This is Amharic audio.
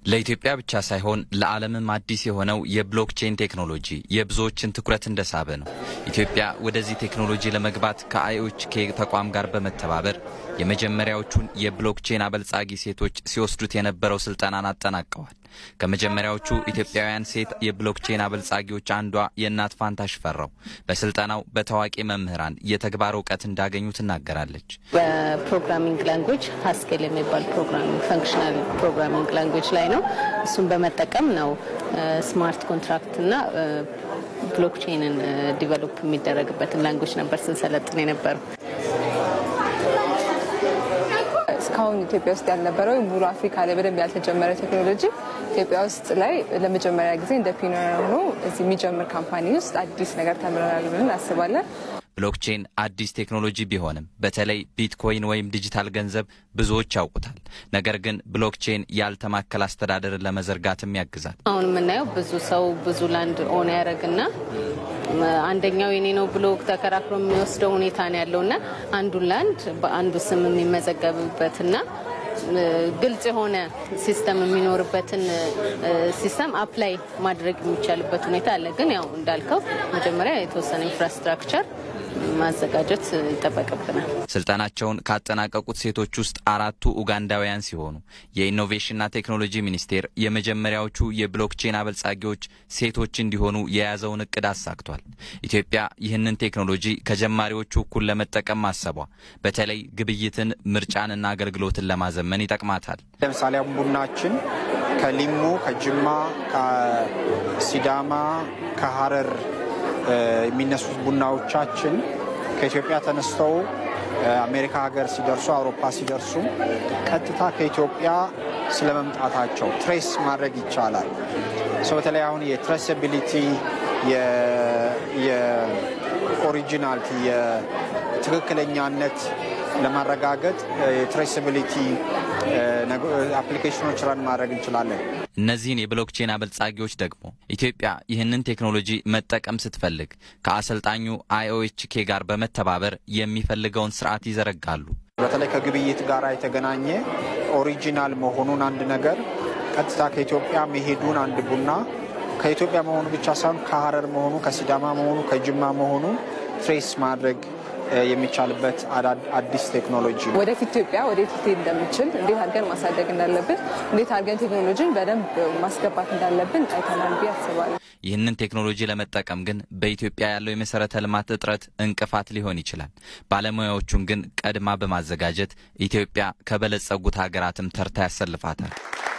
ለኢትዮጵያ ብቻ ሳይሆን ለዓለምም አዲስ የሆነው የብሎክቼን ቴክኖሎጂ የብዙዎችን ትኩረት እንደሳበ ነው። ኢትዮጵያ ወደዚህ ቴክኖሎጂ ለመግባት ከአይኦኤችኬ ተቋም ጋር በመተባበር የመጀመሪያዎቹን የብሎክቼን አበልጻጊ ሴቶች ሲወስዱት የነበረው ስልጠናን አጠናቀዋል። ከመጀመሪያዎቹ ኢትዮጵያውያን ሴት የብሎክቼን አበልጻጊዎች አንዷ የእናት ፋንታ ሽፈራው በስልጠናው በታዋቂ መምህራን የተግባር እውቀት እንዳገኙ ትናገራለች። በፕሮግራሚንግ ላንጉጅ ሀስኬል የሚባል ፕሮግራሚንግ ፈንክሽናል ፕሮግራሚንግ ላንጉጅ ላይ ነው። እሱን በመጠቀም ነው ስማርት ኮንትራክት እና ብሎክቼንን ዲቨሎፕ የሚደረግበትን ላንጉጅ ነበር ስንሰለጥን የነበረው። እስካሁን ኢትዮጵያ ውስጥ ያልነበረው ሙሉ አፍሪካ ላይ በደንብ ያልተጀመረ ቴክኖሎጂ ኢትዮጵያ ውስጥ ላይ ለመጀመሪያ ጊዜ እንደ ፒኖር ሆኖ እዚህ የሚጀምር ካምፓኒ ውስጥ አዲስ ነገር ተምረናል ብለን እናስባለን። ብሎክቼን አዲስ ቴክኖሎጂ ቢሆንም በተለይ ቢትኮይን ወይም ዲጂታል ገንዘብ ብዙዎች ያውቁታል። ነገር ግን ብሎክቼን ያልተማከለ አስተዳደርን ለመዘርጋትም ያግዛል። አሁን የምናየው ብዙ ሰው ብዙ ላንድ ኦን ያደረግና አንደኛው የኔ ነው ብሎ ተከራክሮ የሚወስደው ሁኔታ ነው ያለውና አንዱን ላንድ በአንዱ ስም የሚመዘገብበትና ግልጽ የሆነ ሲስተም የሚኖርበትን ሲስተም አፕላይ ማድረግ የሚቻልበት ሁኔታ አለ። ግን ያው እንዳልከው መጀመሪያ የተወሰነ ኢንፍራስትራክቸር ማዘጋጀት ይጠበቅብናል። ስልጠናቸውን ካጠናቀቁት ሴቶች ውስጥ አራቱ ኡጋንዳውያን ሲሆኑ የኢኖቬሽንና ቴክኖሎጂ ሚኒስቴር የመጀመሪያዎቹ የብሎክቼን አበልጻጊዎች ሴቶች እንዲሆኑ የያዘውን እቅድ አሳክቷል። ኢትዮጵያ ይህንን ቴክኖሎጂ ከጀማሪዎቹ እኩል ለመጠቀም ማሰቧ በተለይ ግብይትን፣ ምርጫንና አገልግሎትን ለማዘመን ይጠቅማታል። ለምሳሌ አሁን ቡናችን ከሊሙ፣ ከጅማ፣ ከሲዳማ፣ ከሀረር የሚነሱት ቡናዎቻችን ከኢትዮጵያ ተነስተው አሜሪካ ሀገር ሲደርሱ አውሮፓ ሲደርሱ ቀጥታ ከኢትዮጵያ ስለመምጣታቸው ትሬስ ማድረግ ይቻላል። ሰው በተለይ አሁን የትሬስቢሊቲ የኦሪጂናልቲ የትክክለኛነት ለማረጋገጥ የትሬስቢሊቲ አፕሊኬሽኖች ረን ማድረግ እንችላለን። እነዚህን የብሎክቼን አበልጻጊዎች ደግሞ ኢትዮጵያ ይህንን ቴክኖሎጂ መጠቀም ስትፈልግ ከአሰልጣኙ አይኦኤችኬ ጋር በመተባበር የሚፈልገውን ስርዓት ይዘረጋሉ። በተለይ ከግብይት ጋር የተገናኘ ኦሪጂናል መሆኑን አንድ ነገር ቀጥታ ከኢትዮጵያ መሄዱን አንድ ቡና ከኢትዮጵያ መሆኑ ብቻ ሳይሆን ከሀረር መሆኑ፣ ከሲዳማ መሆኑ፣ ከጅማ መሆኑ ትሬስ ማድረግ የሚቻልበት አዲስ ቴክኖሎጂ ወደፊት ኢትዮጵያ ወዴት ልትሄድ እንደምችል እንዴት አድርገን ማሳደግ እንዳለብን እንዴት አድርገን ቴክኖሎጂን በደንብ ማስገባት እንዳለብን አይተናል ብዬ አስባለሁ። ይህንን ቴክኖሎጂ ለመጠቀም ግን በኢትዮጵያ ያለው የመሰረተ ልማት እጥረት እንቅፋት ሊሆን ይችላል። ባለሙያዎቹን ግን ቀድማ በማዘጋጀት ኢትዮጵያ ከበለጸጉት ሀገራትም ተርታ ያሰልፋታል።